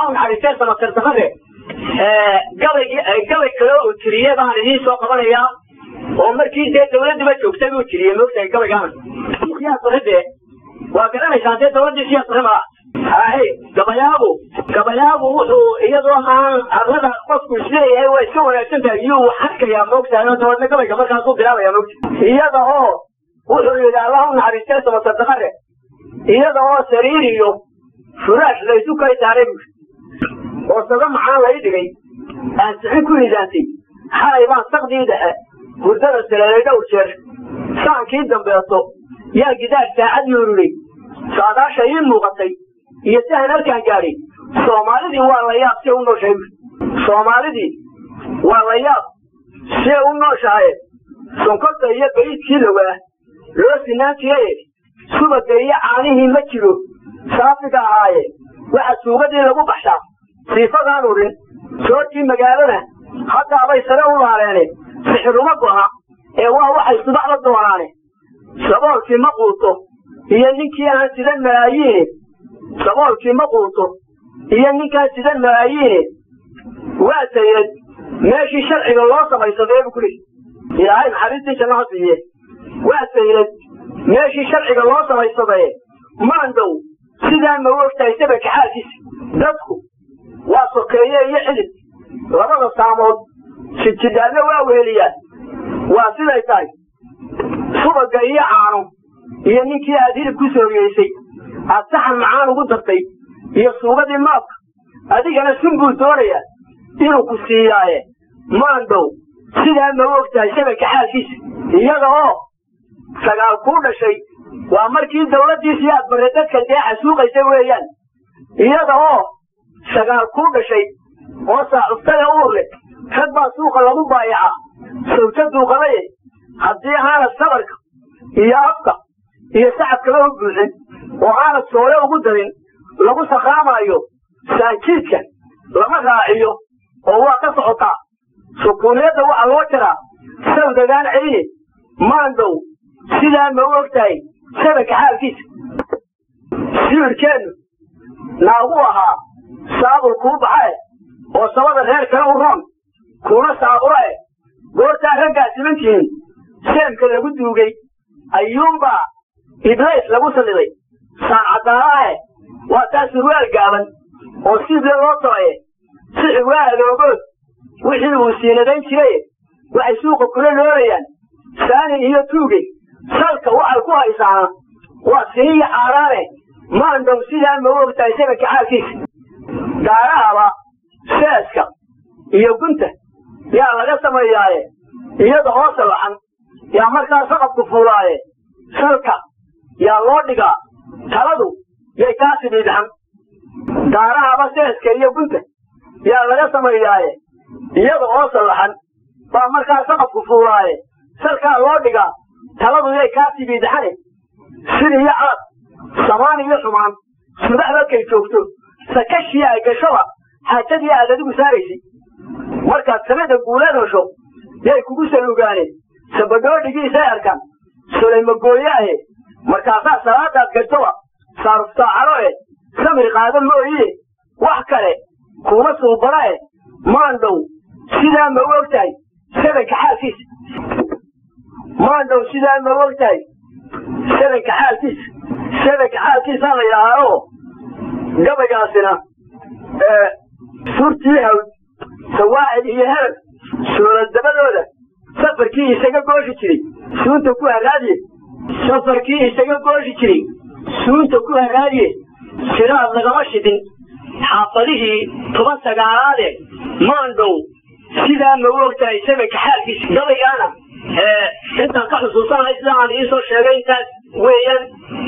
u naxariistay samatartamade gabaygii gabay kale uu tiriyey baan idiin soo qabanayaa oo markii dee dawladdiba joogtay buu tiriyey moogtahay gabaygaana siyaas bare dee waa garanaysaan dee dawladdii siyaas bare maa haye gabayaagu gabayaagu wuxuu iyadoo aan arlada qofku isleeyahay waa iska wanaagsan tahay iyuu wax arkayaa moogtahay oo dabeedna gabayga markaasuu bilaabaya moogta iyada oo wuxuu yidhi allah u naxariistay samatartamade iyada oo sariir iyo furaash laysu kay saaray buuri oo saga maxaan lay dhigay aan sixin ku nidaantay xalay baan sakdii dhexe hurdada saleelay dhowr jeer saankii dambeeto yaa gidaar saacad yuururay saadaasha ii muuqatay iyo sahan halkaan gaadhay soomaalidii waa la yaab see u nooshahay buuri soomaalidii waa la yaab see u nooshahaye sonkorta iyo bayidkii lowaa loo sinaan jiraye subaga iyo caanihii ma jiro saafiga ahaaye waxa suugadii lagu baxshaa siifadaan udhin soortii magaalada haddaabay sare u laaleene sixiruma goha ee waa waxay subax la doonaane saboolkii ma quuto iyo ninkii aan sidan malaayiine saboolkii ma quuto iyo ninkaan sidan malaayiine waa sayid meeshii sharciga loo samaysadee bu kuli ilaahay naxariistii jannaha siiye waa sayid meeshii sharciga loo samaysadee maandhow sidaa ma ogtahay sabaka xaalkiisa dadku waa sokeeye iyo xidid labada saamood sijidhaadna waa weheliyaan waa siday tahay subaga iyo caano iyo ninkii aad hilib ku sooriyeysay aad saxan macaan ugu dartay iyo suugadii maabka adigana sun buu doonayaa inuu ku siiyaaye maandhow sidaa ma ogtahay shabaka xaalkiisa iyada oo sagaal kuu dhashay waa markii dawladdiisii aad barre dadka deexa suuqaysa weeyaan iyada oo sagaal kuu dhashay oo saaxuftada uur leh rag baa suuqa lagu baayaca sawja duuqadaye haddii aanad sabarka iyo afka iyo sacabkaba u buuxin oo aanad soole ugu darin lagu sakraamaayo saanjiidka lama raaciyo oo waa ka socotaa sukuuniyadda waxaa loo jaraa sawdagaan celiye maandhow sidaa ma u og tahay sabaka xaalkiisa sibirkeennu naagu ahaa saabul kuu baxae oo sabada reer kale u roon kuuna saabura e goortaa raggaa siman tihiin seemka lagu duugay ayuunbaa iblays lagu salliday saan caddaanaahe waa taa surwaal gaaban oo siible loo tabaye sixi waa adoogood wixii uu siinadayn jiraye waxay suuqa kula loolayaan saanin iyo tuuge salka waxay ku haysaana waa siniya caaraane maandhow sidaa ma u ogtahay sabaka xaalkiisa gaarahaba seeska iyo gunta yaa laga sameeyaaye iyada oo sallaxan yaa markaa saqabku fuulaaye salka yaa loo dhigaa taladu yay kaa sibiidxan gaarahaba seeska iyo gunta yaa laga sameeyaaye iyada oo sallaxan baa markaa saqabku fuulaaye salkaa loo dhigaa taladu yay kaa sibiidxane sid iyo caad samaan iyo xumaan subax markay joogto sakashii ay gashoba xaajadii aad adigu saaraysay markaad samada guuleed hesho yay kugu salugaaneen sabadhoodhigiisay arkaan sulaymagooyaahe markaasaa salaadaad gashtoba saaruftaacalo e samir qaada mooyiye wax kale kuma suubana e maandhow sidaa ma u og tahay sabanka xaalkiisa maandhow sidaa ma u og tahay sabanka xaalkiisa sabanka xaalkiisaa la yidhaahaa oo gabaygaasina surtii hawd sawaacid iyo herag sooladabadooda safarkii isaga gooshi jiray suunta ku haraadiye safarkii isaga gooshi jiray suunta ku haraadiye siraad lagama shidin xaafadihii toban sagaalaade maandhow sidaa ma u og tahay sabanka xaalkiisa gabaygaana intaan ka xusuusanahay sida aan iisoo sheegay intaas weeyaan